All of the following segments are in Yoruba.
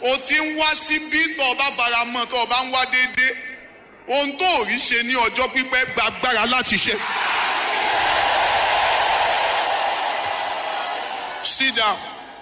o ti ń wá síbí tó o bá fara mọ́ tó o bá ń wá déédéé ohun tó ò rí ṣe ní ọjọ́ pípẹ́ gba agbára láti ṣe. sit down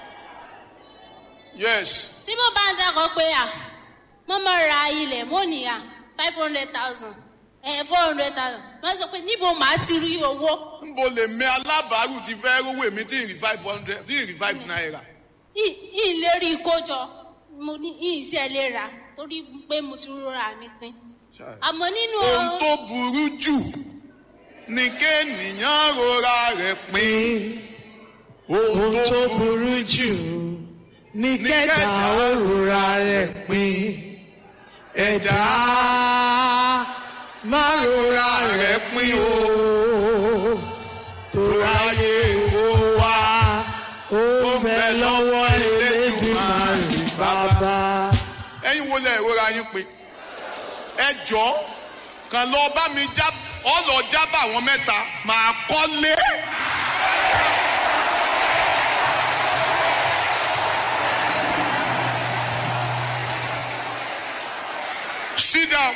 yes tí mo bá ń dákọ̀ pé à mo mọ̀ ra ilẹ̀ mo ní à five hundred thousand ẹ̀ four hundred thousand wọ́n sọ pé níbo màá ti rí owó nbo lè mẹ alábàárù ti fẹ́ rówó èmi tí ì rí five hundred tí ì rí five naira. ìlérí ìkójọ mo ní ìṣe lè rà torí pé mo ti rọra mi pin àmọ́ nínú ohun tó burú jù ni kéènìyàn rora rẹ̀ pín. ohun tó burú jù ní kẹta òrùra rẹ̀ pín ẹ̀dá má rora rẹ̀ pín o tó ráyè kó wá ó bẹ lọ́wọ́ Elédùmarè bàbá. ẹ̀yin wo lẹ ìrora yín pín ẹ jọ kàn lọ bá mi já ọ lọ jábà àwọn mẹ́ta màá kọ́lé. sit down.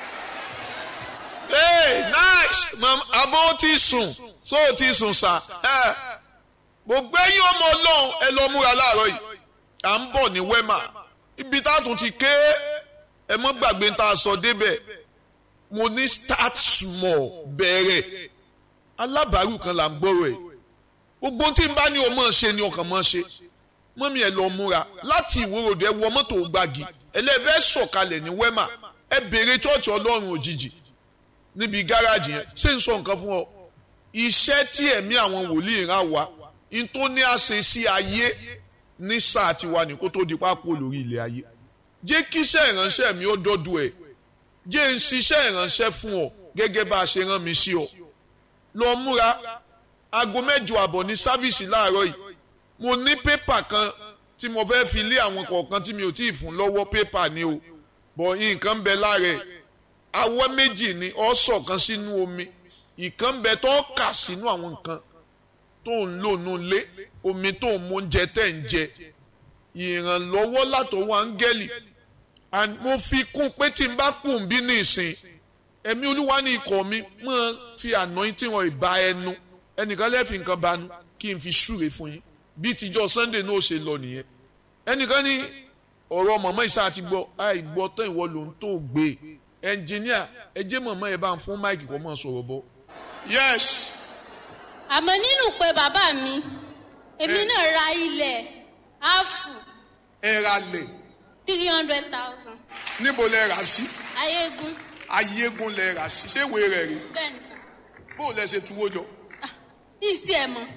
hey nice mama abo ti sùn so o ti sùn sa ẹ gbogbo ẹ̀yin ọmọ Ọlọ́run ẹ lọ múra láàárọ̀ yìí à ń bọ̀ ní wema ibi tá a tún ti ké ẹ mọ́ gbàgbé tá a sọ débẹ̀ mo ní start small bẹ̀rẹ̀ alábàárù kan là ń gbọ́rọ̀ ẹ̀ gbogbo tí n bá ní o mọ̀ ṣe ni ọkàn mọ̀ ṣe mọ́mí ẹ lọ múra láti ìwòròdú ẹ wọ mọ́tò gbági ẹlẹ́fẹ́ sọ̀kalẹ̀ ní wema ẹ béèrè chọ́ọ̀chì ọlọ́run òjijì níbi gáràjì yẹn ṣé n sọ nǹkan fún ọ iṣẹ́ tí ẹ̀mí àwọn wòlíì rán wa n tó ní àṣẹ sí ayé ní sáà tiwa ní kó tó di pápó lórí ilẹ̀ ayé jẹ́ kí iṣẹ́ ìránṣẹ́ mi ó dọ́dọ̀ ẹ̀ jẹ́ n ṣiṣẹ́ ìránṣẹ́ fún ọ gẹ́gẹ́ bá a ṣe rán mi sí ọ lọ múra aago mẹ́jọ àbọ̀ ní sáfíìsì láàárọ̀ yìí mo ní pépà kan tí mo fẹ́ fi lé àwọn kọ̀ọ̀kan tí mi ò tí ì fún lọ́wọ́ pépà ni o bọ̀ nǹkan bẹ lára ẹ̀ awọ́ méjì ni ọ́ sọ̀kan sínú omi ìkan bẹ tó kà sínú àwọn nǹkan tó ń lò nù lé omi tó ń mú oúnjẹ tẹ̀ ń jẹ ìrànlọ́wọ́ látọwọ́ áńgẹ́lì and mo fi kún pé tí n bá kùn bí ní ìsìn ẹ̀mí olúwa ní ikọ̀ mi máa fi anointing wọn ìbá ẹnu ẹnìkan lẹ́ẹ̀fì nǹkan banu kí n fi súre fún yín bí tíjọ́ sunday náà ṣe lọ nìyẹn ẹnìkan ní ọ̀rọ̀ mọ̀mọ́ ìṣá àti gbọ́ àìgbọ́ tán ìwọ ló ń tó gbé ẹnjìníà ẹ jẹ́ mọ̀mọ́ ẹ bá ń fún máìkì kọ́ mọ̀ sọ̀rọ̀ bọ́. yes àmọ́ nínú pé bàbá mi èmi náà ra ilẹ̀ áàfù ẹ ra lẹ̀ three hundred thousand níbo lẹ rà sí ayégun ayégun lẹ rà sí ṣé ìwé rẹ̀ rí bẹ́ẹ̀ ni sà bó lẹ ṣe tuwó jọ. ní ìsí ẹ̀ mọ̀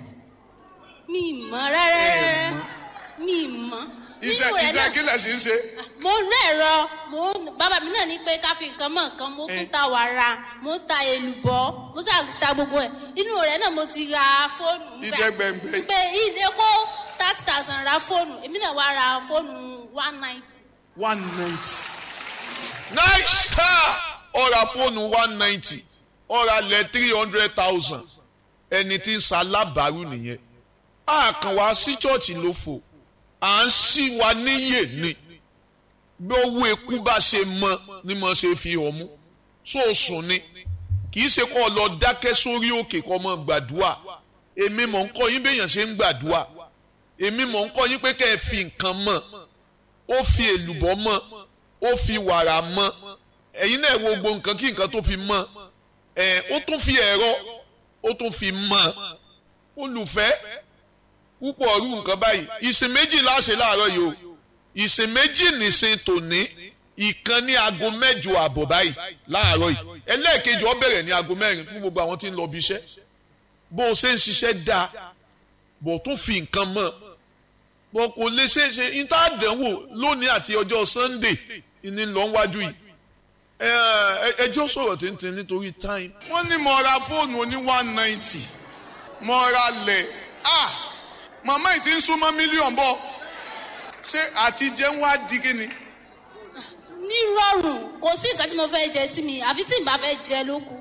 mi ì mọ̀ rárá rárá mi ì mọ̀ iṣẹ́ nínú rẹ̀ iṣẹ́ náà kí lẹ̀ sí ń ṣe. mo ń rẹ̀rọ mo ń bàbá mi náà ní pé ká fi nǹkan mọ̀ nǹkan mo tún ta wàrà mo ń ta èlùbọ́ mo sà ta gbogbo ẹ̀ inú rẹ̀ náà mo ti ra fóònù nígbà- Ìdẹ́gbẹ̀ngbẹ̀. pé ilé kó thirty thousand ra fóònù èmi náà wá ra fóònù one ninety one ninety. nice ha ọ̀rà fóònù one ninety ọ̀rà lẹ̀ three hundred thousand ẹni tí ń sa alábàárù nìyẹn a kàn wá sí chọ́ọ̀chì ló fò à ń sí wa níyè ni bí owó eku bá ṣe mọ ni mo ṣe fi hàn mú sóòsùn ni kì í ṣe kó o lọ dákẹ́ sórí òkè kó o mọ gbàdúrà èmi mọ̀ ń kọ́ yín béèyàn ṣe ń gbàdúrà èmi mọ̀ ń kọ́ yín pé kẹ́ ẹ fi nǹkan mọ̀ ó fi èlùbọ́ mọ̀ ó fi wàrà mọ̀ ẹ̀yin náà wo gbogbo nǹkan kí nǹkan tó fi mọ̀ ẹ̀ ó tún fi ẹ̀rọ ó tún fi mọ̀ olùfẹ́ púpọ̀ ọ̀rú nǹkan báyìí ìsìn méjì láṣẹ láàárọ̀ yìí o ìsìn méjì nìsín tòní ìkan ní aago mẹ́jọ àbọ̀ báyìí láàárọ̀ yìí ẹlẹ́ẹ̀kejì ó bẹ̀rẹ̀ ní aago mẹ́rin fún gbogbo àwọn tí ń lọ bí iṣẹ́ bó o ṣe ń ṣiṣẹ́ dáa bó o tún fi nǹkan mọ̀ bó kò lè ṣe é ṣe níta àdánwò lónìí àti ọjọ́ Sunday ní lọ wájú yìí ẹ ẹ ẹjọ́ sọ̀rọ̀ tìǹtìǹ nítorí time wọ́n ní mo ra fóònù oní one ninety mo ra lẹ̀ ah màmá yìí ti ń súnmọ́ mílíọ̀nù bọ̀ ṣé àti jẹun wá di kíni. ní rọrùn kò sí nǹkan tí mo fẹ́ jẹ tí mi àfi tí n bá fẹ́ jẹ ló kù.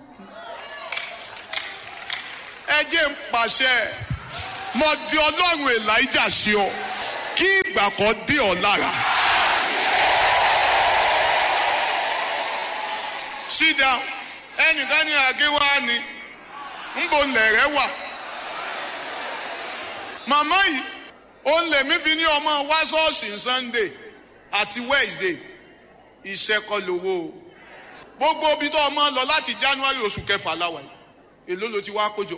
ẹ jẹ́ ń pàṣẹ mo di ọlọ́run elijah sí ọ kí ìgbà kan dé ọ lára sit down ẹnìkan ní àgéwá ni ńbọ lẹ̀rẹ̀ wà màmá yìí òun lèmi fi ní ọmọ wá ṣọ́ọ̀ṣì sunday àti wednesday ìṣẹ́kọlówó gbogbo ibi tó ọmọ lọ láti january oṣù kẹfà láwa yìí èló ló ti wá kójọ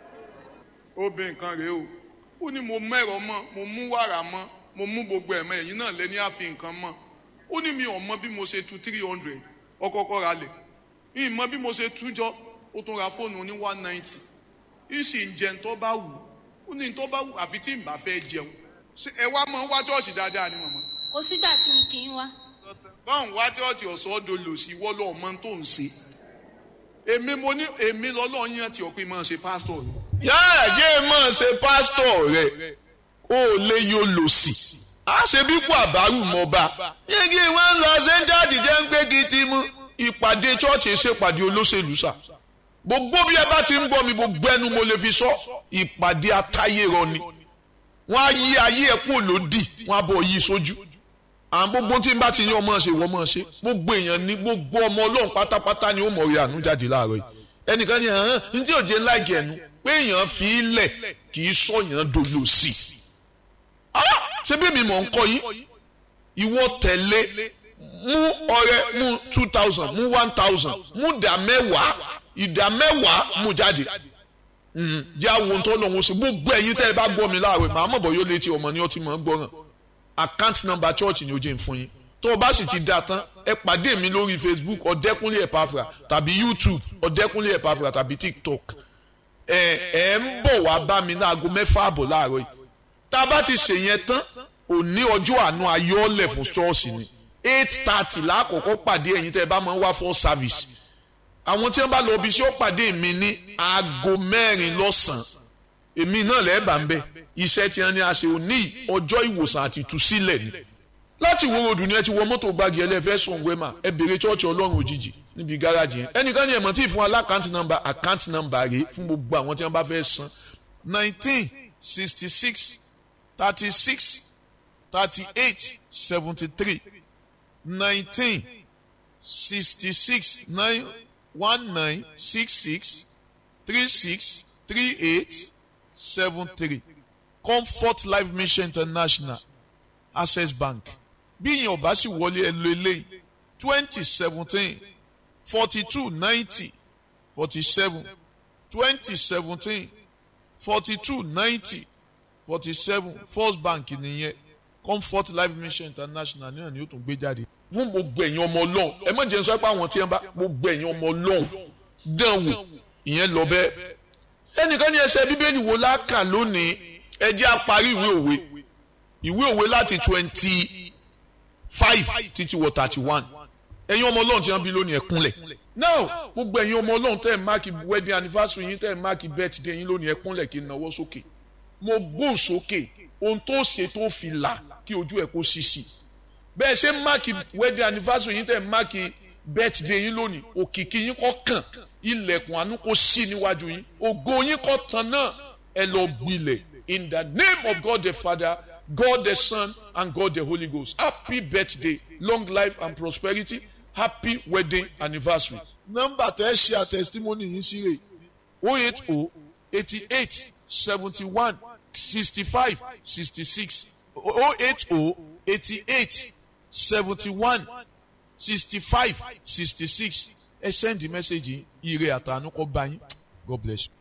obìnrin kan rèé o ó ní mo mẹ́rọ mọ́ mo mú wàrà mọ́ mo mú gbogbo ẹ̀mọ́ ẹ̀yìn náà lé ní àfi nǹkan mọ́ ó ní mi ò mọ bí mo ṣe tu three hundred ọkọ̀ọ̀kọ̀ ra lẹ̀ ìmọ̀ bí mo ṣe tú jọ ó tún ra fóònù ní one ninety ìsì ń jẹun tó bá wù ó ní tó bá wù àfi tí n bá fẹ́ jẹun ṣé ẹ wá mọ wá chọ́ọ̀chì dáadáa ni màmá. kò sígbà tí n kì í wá. báwọn wá chọ́ọ̀chì ọ̀sọ́ ọ̀dọ̀ lò sí wọ́lọ́ ọmọ tó ń ṣe èmi mo ní èmi lọ́lọ́ yẹn ti ọ̀pẹ máa ṣe pásítọ̀ rẹ̀. yáà yé máa ṣe pásítọ̀ rẹ̀ ó lè yóò lò sí a ṣe bí kú àbárù mọba yéegi wọn lọ sẹńdáàdì jẹ ń gbégi ti mú ìpàdé chọọchì ṣèpàdé olóṣèlú sà gbogbo bí ẹ bá ti ń gbọ́ mi gbogbo ẹnu mo lè fi sọ ìpàdé atáyérọ ni wọn á yí ayé ẹ kú lòdì wọn á bọ yí sójú àwọn gbogbo tí n bá ti ní ọmọ ṣe ìwọ mọ ṣe gbogbo èèyàn ní gbogbo ọmọ Ọlọ́run pátápátá ni ó mọ orí àánú jáde láàárọ̀ yìí ẹnìkan ní hàn ní tí òjé ńlá ìgẹ̀ẹ́nu pé èèyàn fi í lẹ̀ kì í sọ̀yàn dolo sí i ṣé bí mi mọ̀ ń kọ́ yín ìwọ tẹ̀lé mú ọrẹ mú two thousand mú one thousand mú ìdá mẹ́wàá ìdá mẹ́wàá mú jáde jẹ́ àwọn tó lọ́wọ́ sí gbogbo ẹ̀yin tẹ́ ẹ bá gbọ́ mi láàárọ̀ màá mọ̀ bọ́ yóò létí ọmọ ní ọtí mọ̀ ń gbọ́ràn account number church ni ó jẹ́ fún yín tó o bá sì ti dá tán ẹ pàdé mi lórí Facebook ọ̀dẹ́kúnlé ẹ̀pàfra tàbí YouTube ọ̀dẹ́kúnlé ẹ̀pàfra tàbí TikTok ẹ ẹ ń bọ̀ wá bá mi láago mẹ́fà àbọ̀ láàárọ̀ yìí tá a bá ti ṣe yẹn tán òní ọjọ́ àánú ayọ́lẹ̀ fún ṣọ́ọ̀ṣì ni eight thirty lákòókò pàdé ẹ̀yin tẹ́ ẹ bá máa ń wá for service àwọn tí wọ́n bá lọ ibi iṣẹ́ ó pàdé mi ní aago mẹ́rin lọ́sàn-án èmi náà lẹ́ẹ̀bà ń bẹ̀ iṣẹ́ tí wọ́n ní a ṣe òní ọjọ́ ìwòsàn àti ìtúsílẹ̀ ni láti wo ròdù ni ẹ ti wọ mọ́tò gbági ẹlẹ́fẹ́ sùn wẹ́mà ẹ bèrè chọ́ọ̀chì ọlọ́run òjijì níbi gáràjì yẹn ẹnìkan ní ẹ̀mọ́ tí ì fún alákàntì nọ́mbà àkántì nọ́mbà rèé fún gbogbo àwọn tí wọ́n bá fẹ́ san nineteen sixty six thirty six thirty eight seventy three nineteen sixty six nine one nine six six three six three eight seven three comfort life mission international access bank bí ìyẹn ò bá sì wọlé ẹ lo eléyìí twenty seventeen forty two ninety forty seven twenty seventeen forty two ninety forty seven first bank nìyẹn comfort life mission international náà ni ó tún gbé jáde. fún gbogbo ẹ̀yin ọmọ ọlọ́run ẹ má jẹ́ sọ pé àwọn tí wọ́n bá gbogbo ẹ̀yin ọmọ ọlọ́run dán wò ìyẹn lọ bẹ́ẹ̀. ẹnìkan ní ẹsẹ̀ bíbélì wo láàkà lónìí ẹ jẹ́ á parí ìwé òwe ìwé òwe láti twenty five títí wọ thirty one ẹ̀yin ọmọ ọlọ́run tí wọ́n bí lónìí ẹ kúnlẹ̀ now gbogbo ẹ̀yin ọmọ ọlọ́run tẹ́ ẹ̀ máàkì wedding anniversary yín tẹ́ ẹ̀ máàkì birthday yín lónìí ẹ kúnlẹ̀ kí n náwó sókè mo gbóhùn sókè ohun tó ṣe tó fi là kí ojú ẹ kó ṣíṣì bẹ́ẹ̀ ṣe máàkì wedding anniversary yín tẹ̀ máàkì birthday yín lónìí òkìkí yín kọ́ kàn ilẹ̀kùn àánú kó ṣí níwájú yín ògo yín kọ́ tán náà ẹ lọ gbilẹ̀ in the name of God the Father God the Son and God the Holy Ghost happy birthday long life and prosperity happy wedding anniversary. nọ́mbà tẹ́ ṣe àtẹ̀sítímọ́nì yín sí rè o eight o eighty eight seventy one sixty five sixty six o eight o eighty eight seventy one sixty five sixty six ẹ send the message yìí ire àtànú kọ bá yín God bless you.